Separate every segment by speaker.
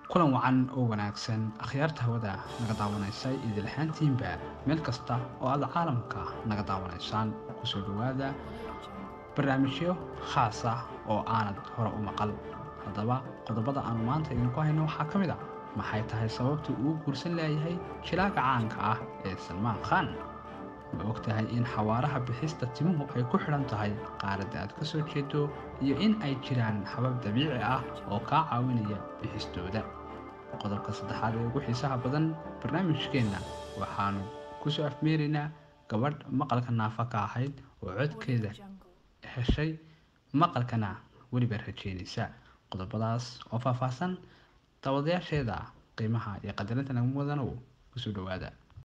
Speaker 1: kulan wacan oo wanaagsan akhyaarta hawada naga daawanaysay idilhaantiinba meel kasta oo aad caalamka naga daawanaysaan kusoo dhowaada barnaamijyo khaas ah oo aanad hore u maqal haddaba qodobada aanu maanta idinku hayno waxaa ka mid a maxay tahay sababta uu guursan leeyahay jilaaga caanka ah ee salmaan khan ma og tahay in xawaaraha bixista timuhu ay ku xidhan tahay qaaradda aad ka soo jeedo iyo in ay jiraan habab dabiici ah oo kaa caawinaya bixistooda qodobka saddexaad ee ugu xiisaha badan barnaamijkeenna waxaanu ku soo afmeeraynaa gabadh maqalka naafa ka ahayd oo codkeeda heshay maqalkana weliba rajeynaysa qodobadaas oo faahfaahsan dabadayaasheeda qiimaha iyo qadarinta nagu mudanow kusoo dhowaada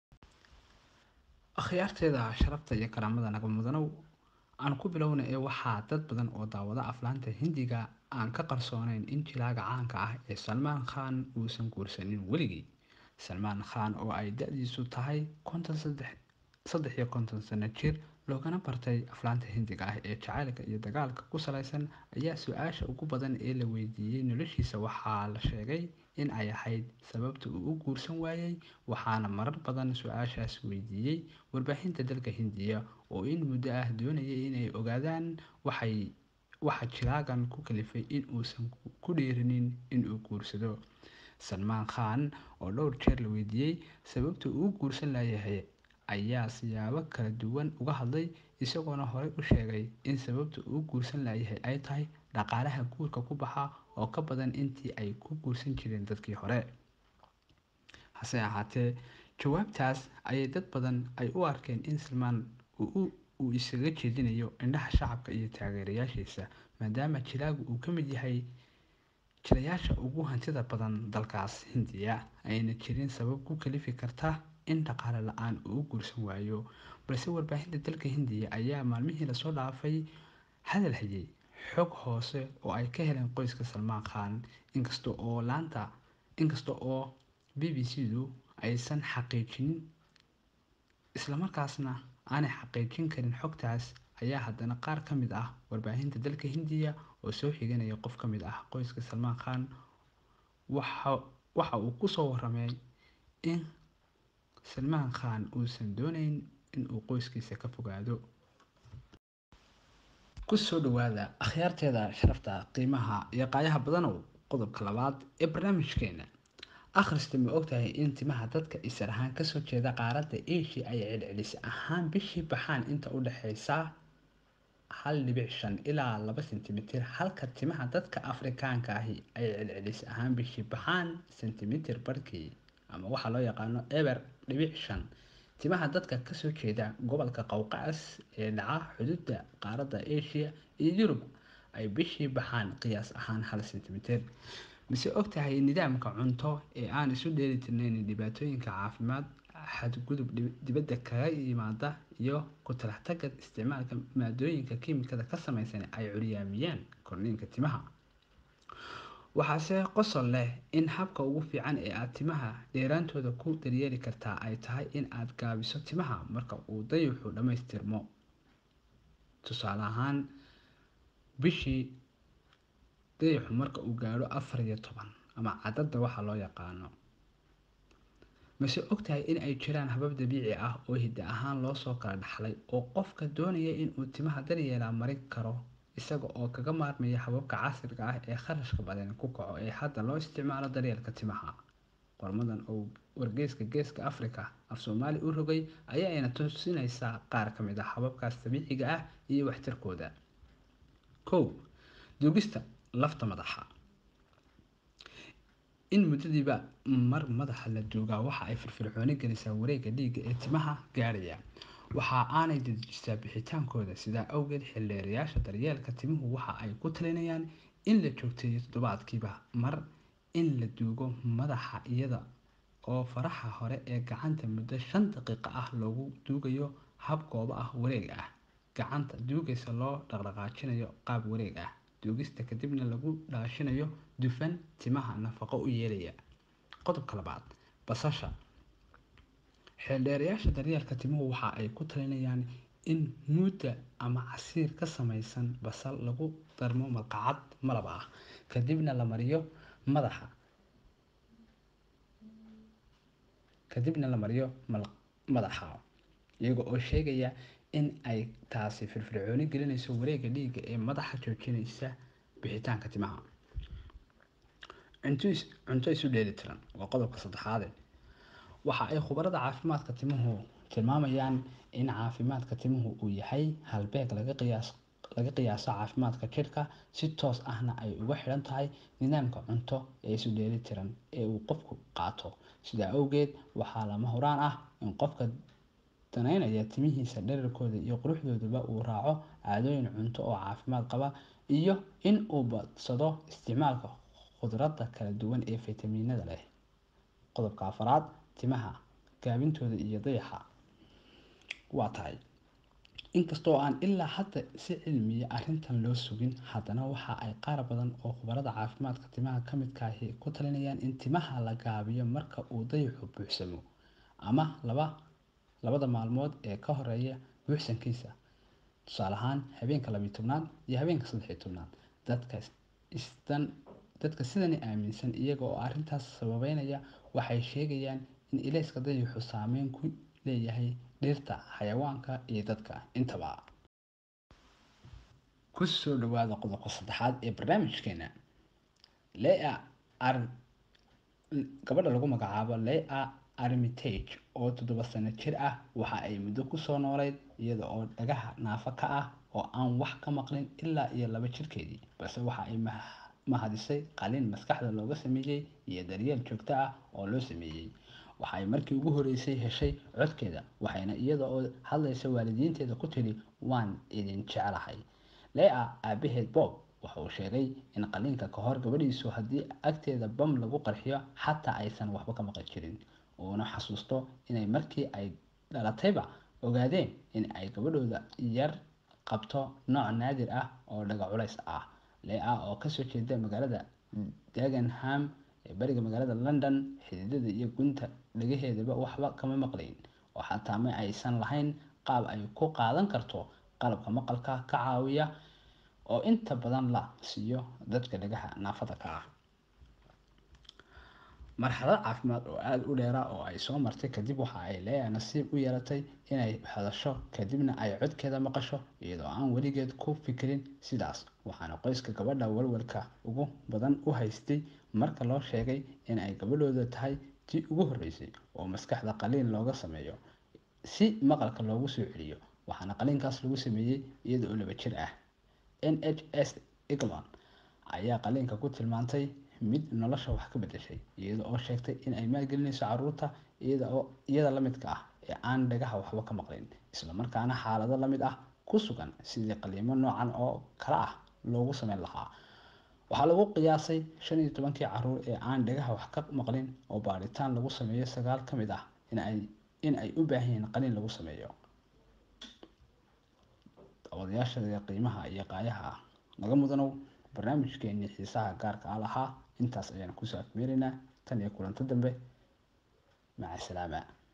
Speaker 1: akhyaarteeda sharafta iyo karaamada naga mudanow aan ku bilowna ee waxaa dad badan oo daawada aflaanta hindiga aan ka qarsoonayn in jilaaga caanka ah ee salmaan khan uusan guursanin weligii salmaan khan oo ay da-diisu tahay konton saddex iyo konton sano jir loogana bartay aflaanta hindiga ah ee jacaylka iyo dagaalka ku salaysan ayaa su-aasha ugu badan ee la weydiiyey noloshiisa waxaa la sheegay in ay ahayd sababta uu u guursan waayey waxaana marar badan su-aashaas weydiiyey warbaahinta dalka hindiya oo in muddo ah doonayay inay ogaadaan waxay waxa jilaagan ku kalifay in uusan ku dhiirinin inuu guursado salmaan khan oo dhowr jeer la weydiiyey sababta uu guursan layahay ayaa siyaabo kala duwan uga hadlay isagoona horey u sheegay in sababta uu guursan layahay ay tahay dhaqaalaha guurka ku baxa oo ka badan intii ay ku guursan jireen dadkii hore hase ahaatee jawaabtaas ayay dad badan ay u arkeen in salmaan uu isaga jeedinayo indhaha shacabka iyo taageerayaashiisa maadaama jilaagu uu ka mid yahay jilayaasha ugu hantida badan dalkaas hindiya ayna jirin sabab ku kalifi karta in dhaqaale la-aan uu u guursan waayo balse warbaahinta dalka hindiya ayaa maalmihii lasoo dhaafay hadal hayay xog hoose oo ay ka heleen qoyska salmaan khan inkasta oo laanta inkasta oo b b c du aysan xaqiijinin islamarkaasna aanay xaqiijin karin xogtaas ayaa haddana qaar ka mid ah warbaahinta dalka hindiya oo soo xiganaya qof ka mid ah qoyska salmaan khan waxa uu kusoo waramay in salmaan khan uusan dooneyn inuu qoyskiisa ka fogaado kusoo dhawaada akhyaarteeda sharafta qiimaha iyo qaayaha badanow qodobka labaad ee barnaamijkeena akhrista ma ogtahay in timaha dadka isar ahaan kasoo jeeda qaaradda asia ay celcelis ahaan bishii baxaan inta u dhexeysa hal dhibic shan ilaa laba sentimitir halka timaha dadka afrikaanka ahi ay celcelis ahaan bishii baxaan sentimitir barkii ama waxaa loo yaqaano eber dhibic shan timaha dadka kasoo jeeda gobolka qowqacas ee dhaca xuduudda qaaradda asia iyo yurub ay bishii baxaan qiyaas ahaan hal sentimitir mise ogtahay nidaamka cunto ee aan isu dheeli tirnayn dhibaatooyinka caafimaad xadgudub dibadda kaga yimaada iyo ku talax taga isticmaalka maadooyinka kiimikada ka samaysan ay curyaamiyaan korniinka timaha waxaase qosol leh in habka ugu fiican ee aad timaha dheeraantooda ku daryeeli kartaa ay tahay in aad gaabiso timaha marka uu dayuxu dhammaystirmo tusaale ahaan bishii dayaxu marka uu gaadho afar iyo toban ama cadadda waxaa loo yaqaano mase ogtahay in ay jiraan habab dabiici ah oo hidda ahaan loosoo kala dhaxlay oo qofka doonaya inuu timaha daryeelaa marin karo isaga oo kaga maarmaya hababka casriga ah ee kharashka badan ku kaco ee hadda loo isticmaalo daryeelka timaha qormadan oo wargeyska geeska africa af soomaali u rogay ayaa ayna tusinaysaa qaar ka mid ah hababkaas dabiiciga ah iyo waxtarkooda kow duugista lafta madaxa in muddadiiba mar madaxa la duugaa waxa ay firfircooni gelisaa wareegga dhiigga ee timaha gaadhaya waxa aanay dedejisaa bixitaankooda sidaa awgeed xildheerayaasha daryeelka timuhu waxa ay ku talinayaan in la joogteeyo toddobaadkiiba mar in la duugo madaxa iyada oo faraha hore ee gacanta muddo shan daqiiqo ah loogu duugayo hab goobo ah wareeg ah gacanta duugaysa loo dhaqdhaqaajinayo qaab wareeg ah duugista kadibna lagu dhaashinayo dufan timaha nafaqo u yeelaya qodobka labaad basasha xeeldheerayaasha daryeelka timuhu waxa ay ku talinayaan in muudda ama casiir ka samaysan basal lagu darmo malqacad malab ah kadibna la mariyo madaxa kadibna la mariyo madaxa iyaga oo sheegaya in ay taasi firfircooni gelinayso wareega dhiigga ee madaxa joojinaysa bixitaanka timaha cunto isu dheelitiran waa qodobka saddexaade waxa ay khubarada caafimaadka timuhu tilmaamayaan in caafimaadka timuhu uu yahay halbeeg laga qiyaas laga qiyaaso caafimaadka jidhka si toos ahna ay uga xidhan tahay nidaamka cunto ee isu dheelitiran ee uu qofku qaato sidaa awgeed waxaa lama huraan ah in qofka danaynaya timihiisa dherarkooda iyo quruxdooduba uu raaco caadooyin cunto oo caafimaad qaba iyo in uu badsado isticmaalka khudradda kala duwan ee faytamiinada leh qodobka afaraad timaha gaabintooda iyo dayaxa waa tahay inkastoo aan ilaa hadda si cilmiya arrintan loo sugin haddana waxa ay qaar badan oo khubarada caafimaadka timaha ka midkaahi ku talinayaan in timaha la gaabiyo marka uu dayaxu buuxsamo ama laba labada maalmood ee ka horeeya buuxsankiisa tusaale ahaan habeenka labiyi tobnaad iyo habeenka saddexiyi tobnaad dadka isdan dadka sidani aaminsan iyaga oo arrintaas sababeynaya waxay sheegayaan in ilayska dayaxu saameyn ku leeyahay dhirta xayawaanka iyo dadka intaba ku soo dhawaada qodobka saddexaad ee barnaamijkeena lea ar gabadha lagu magacaabo lea armitage oo toddoba sano jir ah waxa ay muddo kusoo nooleyd iyada oo dhagaha naafo ka ah oo aan wax ka maqlin ilaa iyo laba jirkeedii balse waxa ay mahadisay qalin maskaxda looga sameeyey iyo daryeel joogto ah oo loo sameeyey waxay markii ugu horeysay heshay codkeeda waxayna iyada oo hadlaysa waalidiinteeda ku tiri waan idin jeclahay lea aabaheed bob waxa uu sheegay in qaliinka ka hor gabadhiisu haddii agteeda bam lagu qarxiyo xataa aysan waxba ka maqli jirin uuna xasuusto inay markii ay dhalatayba ogaadeen in ay gabadhooda yar qabto nooc naadir ah oo dhaga culays ah lea oo kasoo jeeda magaalada dagenham ee bariga magaalada london xididada iyo gunta dhagaheedaba waxba kama maqlayn oo xataa ma aysan lahayn qaab ay ku qaadan karto qalabka maqalka ka caawiya oo inta badan la siiyo dadka dhagaha naafada ka ah marxalad caafimaad oo aada u dheera oo ay soo martay kadib waxa ay leeya nasiib u yeelatay inay hadasho kadibna ay codkeeda maqasho iyadoo aan weligeed ku fikirin sidaas waxaana qoyska gabadha walwalka ugu badan u haystay marka loo sheegay in ay gabadhooda tahay tii ugu horreysay oo maskaxda qaliin looga sameeyo si maqalka loogu soo celiyo waxaana qaliinkaas lagu sameeyey iyada oo laba jir ah n h s england ayaa qaliinka ku tilmaantay mid nolosha wax ka bedeshay iyada oo sheegtay in ay maalgelinayso caruurta iyada oo iyada la midka ah ee aan dhagaha waxba ka maqlin islamarkaana xaalado la mid ah ku sugan sidii qaliimo noocan oo kale ah loogu sameyn lahaa waxaa lagu qiyaasay shan iyo tobankii caruur ee aan dhagaha wax ka maqlin oo baaritaan lagu sameeyo sagaal ka mid ah in ay in ay u baahan yihiin qaliin lagu sameeyo daawadayaasha qiimaha iyo qaayaha naga mudanow barnaamijkeenii xiisaha gaarka ah lahaa intaas ayaan kusoo afmeeraynaa tan iyo kulanto dambe maca salaama